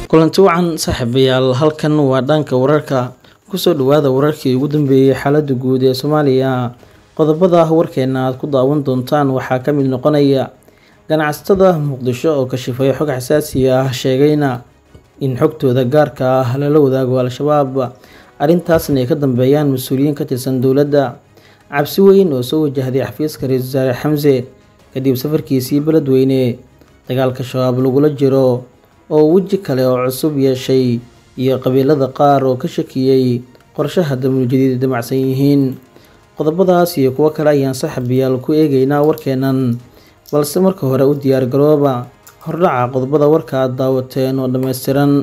kulanti wacan saaxiibayaal halkan waa dhanka wararka kusoo dhawaada wararkii ugu dambeeyey xaalada guud ee soomaaliya qodobada warkeena aad ku daawan doontaan waxaa ka mid noqonaya ganacsatada muqdisho oo kashifay xog xasaasi ah sheegayna in xogtooda gaarka ah lala wadaago al-shabaab arrintaasna ay ka dambeeyaan mas-uuliyiin ka tirsan dowladda cabsi weyn oo soo wajahday xafiiska ra-iisul wasaare xamse kadib safarkiisii beledweyne dagaalka shabaab lagula jiro oo weji kale oo cusub yeeshay iyo qabiilada qaar oo ka shakiyey qorshaha damuuljadiid damacsan yihiin qodobadaas iyo kuwo kale ayaan saaxiibayaal ku eegeynaa warkeenan balse marka hore u diyaar garooba hordhaca qodobada warka aad daawateen oo dhammaystiran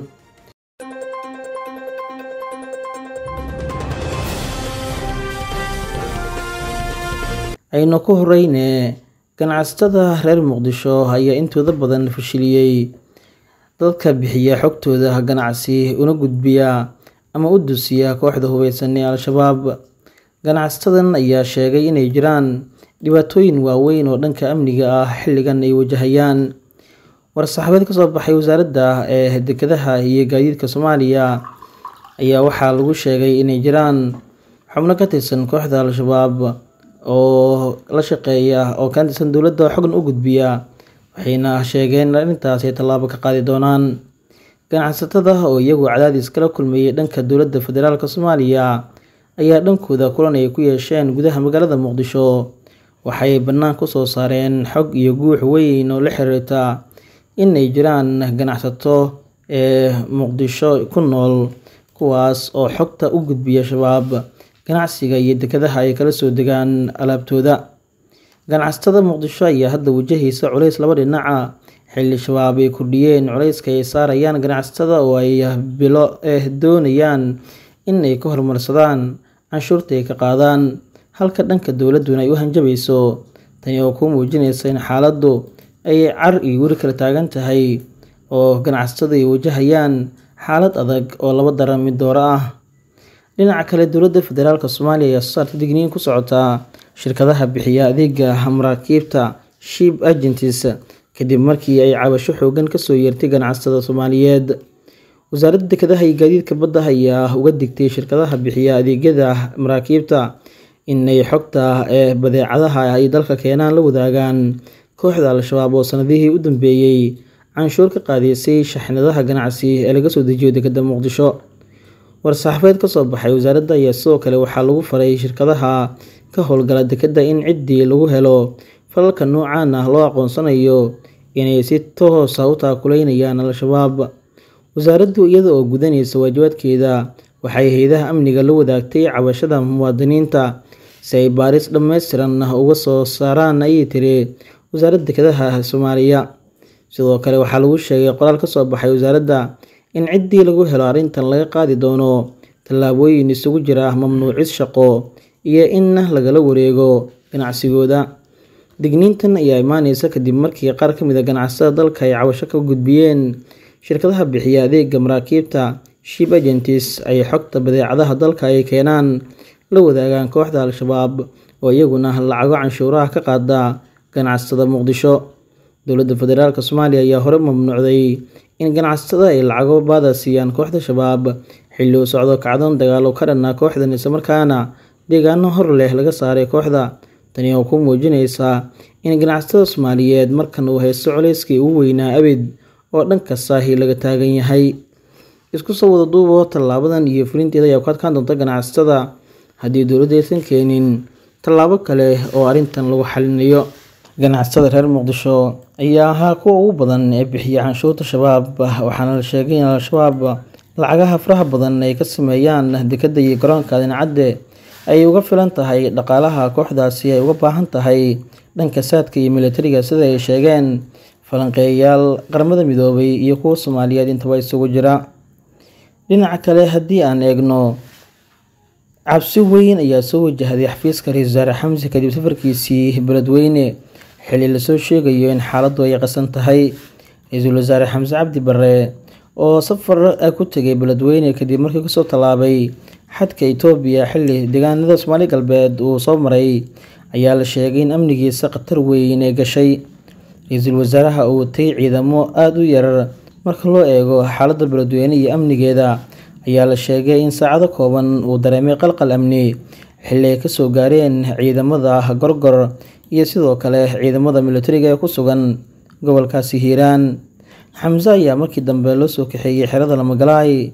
aynu ku horeyne ganacsatada reer muqdisho ayaa intooda badan fashiliyey dadka bixiya xogtooda ganacsi una gudbiya ama u dusiya kooxda hubeysan ee al-shabaab ganacsatadan ayaa sheegay inay jiraan dhibaatooyin waaweyn oo dhanka amniga ah xilligan ay wajahayaan war-saxaabeed kasoo baxay wasaaradda ee dekedaha iyo gaadiidka soomaaliya ayaa waxaa lagu sheegay inay jiraan xubno ka tirsan kooxda al-shabaab oo la shaqeeya oo ka tirsan dowladda xogna u gudbiya waxayna sheegeen in arrintaas ay tallaabo ka qaadi doonaan ganacsatada oo iyagu cadaadis kala kulmayay dhanka dowladda federaalk soomaaliya ayaa dhankooda kulan ay ku yeesheen gudaha magaalada muqdisho waxay bannaan kusoo saareen xog iyo guux weyn oo la xiriirta in ay jiraan ganacsato ee muqdisho ku nool kuwaas oo xogta u gudbiya shabaab ganacsiga iyo dekedaha ay kala soo degaan alaabtooda ganacsatada muqdisho ayaa hadda wajahaysa culays laba dhinaca xilli shabaab ay kordhiyeen culayska ay saarayaan ganacsatada oo ay bilo eh doonayaan in ay ka horumarsadaan canshuurta ay ka qaadaan halka dhanka dowladduna ay u hanjabayso tani oo kuu muujinaysa in xaaladdu ay car iyo weri kala taagan tahay oo ganacsatadu ay wajahayaan xaalad adag oo laba daran mid dooro ah dhinaca kale dowladda federaalk soomaaliya ayaa soo saartay digniin ku socotaa shirkadaha bixiya adeega maraakiibta ship agentis kadib markii ay cabasho xoogan kasoo yeertay ganacsatada soomaaliyeed wasaaradda dekedaha iyo gaadiidka badda ayaa uga digtay shirkadaha bixiya adeegyada maraakiibta inay xogta ee badeecadaha ay dalka keenaan la wadaagaan kooxda al-shabaab oo sanadihii u dambeeyey canshuur ka qaadaysay shaxnadaha ganacsi ee laga soo dejiyo dekeda muqdisho war-saxaafeed kasoo baxay wasaaradda ayaa sidoo kale waxaa lagu faray shirkadaha ka howlgala dekeda in ciddii lagu helo falalka noocaan ah loo aqoonsanayo inay si toosa u taakuleynayaan al-shabaab wasaaraddu iyada oo gudanaysa waajibaadkeeda waxay hay-adaha amniga la wadaagtay cabashada muwaadiniinta si ay baaris dhammaystiran uga soo saaraan ayay tiri wasaaradda dekedaha soomaaliya sidoo kale waxaa lagu sheegay qoraal kasoo baxay wasaaradda in ciddii lagu helo arrintan laga qaadi doono tallaabooyin isugu jira mamnuucis shaqo iyo in lagala wareego ganacsigooda digniintan ayaa imaaneysa kadib markii qaar ka mid a ganacsatada dalka ay cabasho ka gudbiyeen shirkadaha bixiya adeega maraakiibta ship agentis ay xogta badeecadaha dalka ay keenaan la wadaagaan kooxda al-shabaab oo iyaguna lacago canshuuraha ka qaada ganacsatada muqdisho dowladda federaalk soomaaliya ayaa hore mamnuucday in ganacsatada ay lacago baada siiyaan kooxda shabaab xilli uu socdo kacdoon dagaal oo ka dhanaa kooxdan islamarkaana deegaano hor leh laga saaray kooxda tani oo ku muujinaysa in ganacsatada soomaaliyeed markan uu haysto culayskii ugu weynaa abid oo dhanka saahi laga taagan yahay isku soo wada duubo tallaabadan iyo fulinteeda ayaa ku adkaan doonta ganacsatada haddii dowladda aysan keenin tallaabo kale oo arrintan lagu xalinayo ganacsatada reer muqdisho ayaa ahaa kuwa ugu badan ee bixiya canshuurta shabaab waxaana la sheegay in al-shabaab lacagaha faraha badan ay ka sameeyaan dekeda iyo garoonka dincadde ay uga filan tahay dhaqaalaha kooxdaasi ay uga baahan tahay dhanka saadka iyo militariga sida ay sheegeen falanqeeyayaal qaramada midoobay iyo kuwa soomaaliyeed intaba isugu jira dhinaca kale haddii aan eegno cabsi weyn ayaa soo wajahday xafiiska ra-iisul wasaare xamse kadib safarkiisii beledweyne xilli lasoo sheegayo in xaaladdu ay qasan tahay ra-iisul wasaare xamse cabdi bare oo safar ku tegay beledweyne kadib markii kasoo tallaabay xadka itoobiya xilli deegaanada soomaali galbeed uu soo maray ayaa la sheegay in amnigiisa khatar weyn ee gashay ra-iisul wasaaraha uu watay ciidamo aada u yarar marka loo eego xaaladda beledweyne iyo amnigeeda ayaa la sheegay in saacado kooban uu dareemay qalqal amni xilli ay kasoo gaareen ciidamada gorgor iyo sidoo kale ciidamada militariga ee ku sugan gobolkaasi hiiraan xamse ayaa markii dambe loo soo kaxeeyey xerada lamagalaay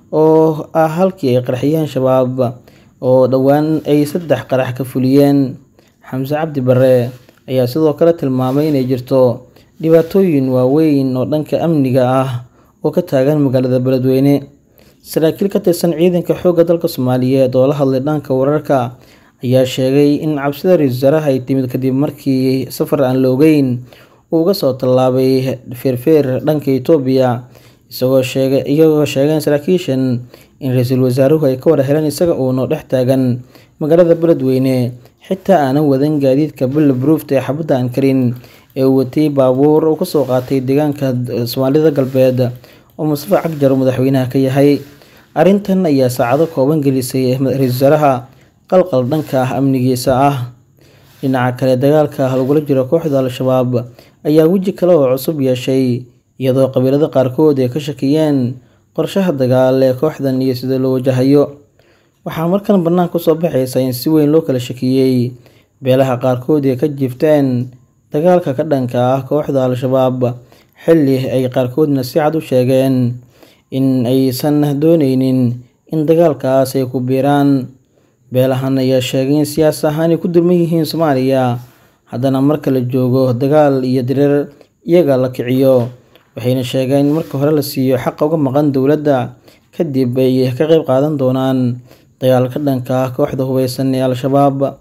oo ah halkii ay qarxiyeen shabaab oo dhowaan ay saddex qarax ka fuliyeen xamse cabdi bare ayaa sidoo kale tilmaamay inay jirto dhibaatooyin waaweyn oo dhanka amniga ah oo ka taagan magaalada beledweyne saraakiil ka tirsan ciidanka xoogga dalka soomaaliyeed oo la hadlay dhanka wararka ayaa sheegay in cabsida ra-iisul wasaaraha ay timid kadib markii safar aan la ogeyn uu uga soo tallaabay feerfeer dhanka itoobiya isagoo sheegay iyagoo sheegeen saraakiishan in ra-iisul wasaaruhu ay ka wada heleen isaga uunoo dhex taagan magaalada beledweyne xitaa aanan wadan gaadiidka bulletproofta ee xabadda aan karin ee uu watay baabuur uu kasoo qaatay deegaanka soomaalida galbeed oo mustafa cagjar uu madaxweynaha ka yahay arrintan ayaa saacado kooban gelisay ra-iisul wasaaraha qalqal dhanka ah amnigiisa ah dhinaca kale dagaalka lagula jiro kooxda al-shabaab ayaa weji kale oo cusub yeeshay iyadoo qabiilada qaarkood ay ka shakiyeen qorshaha dagaal ee kooxdan iyo sida loo wajahayo waxaa markan bannaan kusoo baxaysa in si weyn loo kala shakiyey beelaha qaarkood ay ka jiifteen dagaalka ka dhanka ah kooxda al-shabaab xilli ay qaarkoodna si cad u sheegeen in aysan dooneynin in dagaalkaas ay ku biiraan beelahan ayaa sheegay in siyaas ahaan ay ku dulman yihiin soomaaliya haddana marka la joogo dagaal iyo dirir iyaga la kiciyo waxayna sheegeen in marka hore la siiyo xaqa uga maqan dowladda kadib ay ka qeyb qaadan doonaan dagaalka dhanka ah kooxda hubeysan ee al-shabaab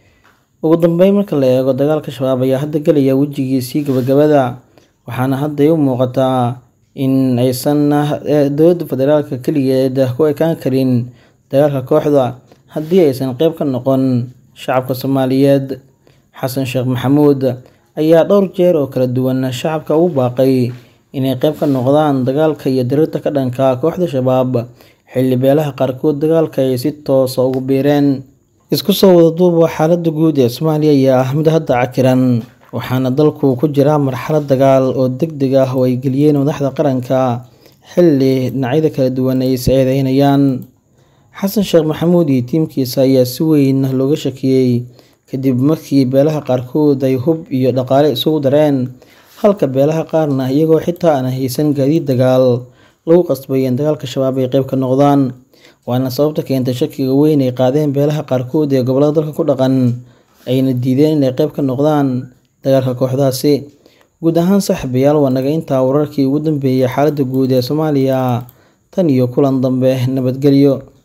ugu dambeyn marka la eego dagaalka shabaab ayaa hadda gelaya wejigiisii gabagabada waxaana hadda ay u muuqataa in aysan dowladda federaalka keligeed ku ekaan karin dagaalka kooxda haddii aysan qeyb ka noqon shacabka soomaaliyeed xasan sheekh maxamuud ayaa dhowr jeer oo kala duwan shacabka ugu baaqay inay qeyb ka noqdaan dagaalka iyo dirirta ka dhanka kooxda shabaab xilli beelaha qaarkood dagaalka ay si toosa ugu biireen isku soo wada duuba xaaladda guud ee soomaaliya ayaa ah mid hadda cakiran waxaana dalku ku jira marxalad dagaal oo deg deg ah oo ay geliyeen madaxda qaranka xilli dhinacyada kala duwan ay is eedeynayaan xasan sheekh maxamuud iyo tiimkiisa ayaa si weyn looga shakiyey kadib markii beelaha qaarkood ay hub iyo dhaqaale isugu dareen halka beelaha qaarna iyagoo xitaa aan haysan gaadiid dagaal lagu qasbay in dagaalka shabaab ay qeyb ka noqdaan waana sababta keentay shakiga weyn ay qaadeen beelaha qaarkood ee gobolada dalka ku dhaqan ayna diideen inay qeyb ka noqdaan dagaalka kooxdaasi guud ahaan saaxiibayaal waa naga intaa wararkii ugu dambeeyay xaaladda guud ee soomaaliya tan iyo kulan dambe nabadgelyo